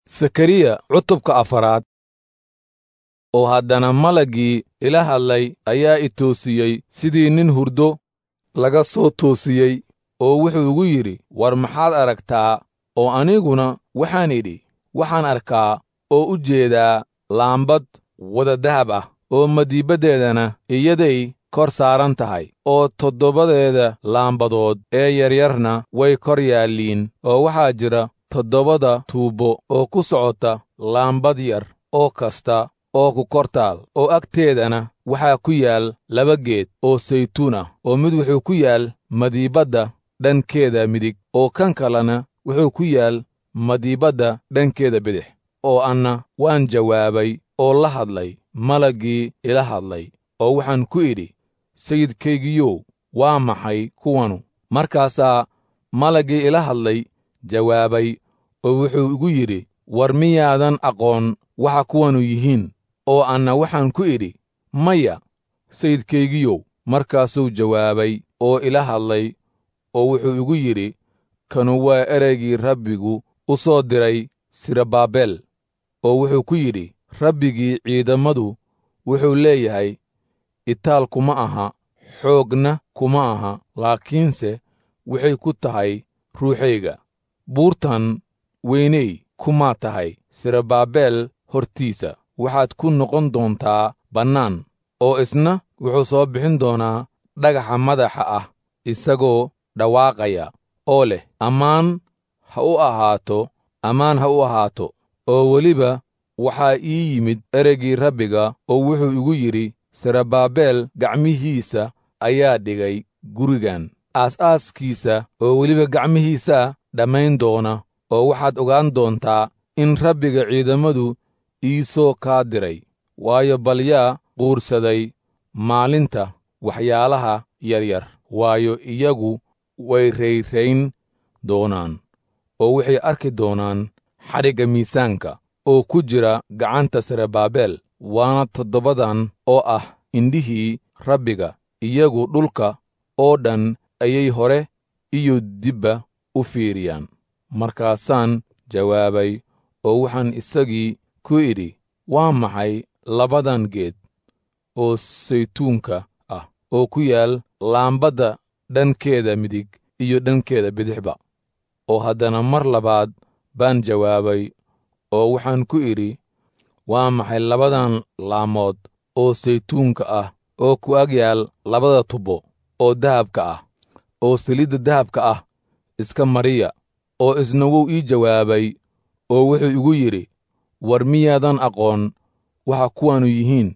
sakariya cutubka afaraad oo haddana malaggii ila hadlay ayaa i toosiyey sidii nin hurdo laga soo toosiyey oo wuxuu igu yidhi war maxaad aragtaa oo aniguna waxaan idhi waxaan arkaa oo u jeedaa laambad wada dahab ah oo madiibaddeedana iyaday kor saaran tahay oo toddobadeeda laambadood ee yaryarna way kor yaalliin oo waxaa jira toddobada tuubbo oo ku socota laambad yar oo kasta oo ku kor taal oo agteedana waxaa ku yaal laba geed oo saytuun ah oo mid wuxuu ku yaal madiibadda dhankeeda midig oo kan kalena wuxuu ku yaal madiibadda dhankeeda bidix oo anna waan jawaabay oo la hadlay malaggii ila hadlay oo waxaan ku idhi sayidkaygiyow waa maxay kuwanu markaasaa malaggii ila hadlay jawaabay oo wuxuu igu yidhi war miyaadan aqoon waxa kuwanu yihiin oo anna waxaan ku idhi maya sayidkaygiyow markaasuu jawaabay oo ila hadlay oo wuxuu igu yidhi kanu waa ereygii rabbigu u soo diray sirabaabel oo wuxuu ku yidhi rabbigii ciidammadu wuxuu leeyahay itaal kuma aha xoogna kuma aha laakiinse waxay ku tahay ruuxayga buurtan weyney kumaa tahay sirabaabel hortiisa waxaad ku noqon doontaa bannaan oo isna wuxuu soo bixin doonaa dhagaxa madaxa ah isagoo dhawaaqaya oo leh ammaan ha u ahaato ammaan ha u ahaato oo weliba waxaa ii yimid ereygii rabbiga oo wuxuu igu yidhi sirabaabel gacmihiisa ayaa dhigay gurigan aas-aaskiisa oo weliba gacmihiisaa dhammayn doona oo waxaad ogaan doontaa in rabbiga ciidammadu ii soo kaa diray waayo bal yaa quursaday maalinta waxyaalaha yaryar waayo iyagu way rayrayn doonaan oo waxay arki doonaan xadhigga miisaanka oo ku jira gacanta sirabaabel waana toddobadan oo ah indhihii rabbiga iyagu dhulka oo dhan ayay hore iyo dibba u fiiriyaan markaasaan jawaabay oo waxaan isagii ku idhi waa maxay labadan geed oo saytuunka ah oo ku yaal laambadda dhankeeda midig iyo dhankeeda bidixba oo haddana mar labaad baan jawaabay oo waxaan ku idhi waa maxay labadan laamood oo saytuunka ah oo ku ag yaal labada tubbo oo dahabka ah oo saliidda dahabka ah iska mariya oo isna wuu ii jawaabay oo wuxuu igu yidhi war miyaadan aqoon waxa kuwanu yihiin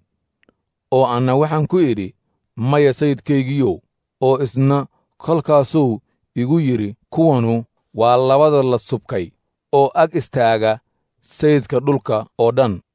oo anna waxaan ku idhi maya sayidkaygiyow oo isna kolkaasuu igu yidhi kuwanu waa labada la subkay oo ag istaaga sayidka dhulka oo dhan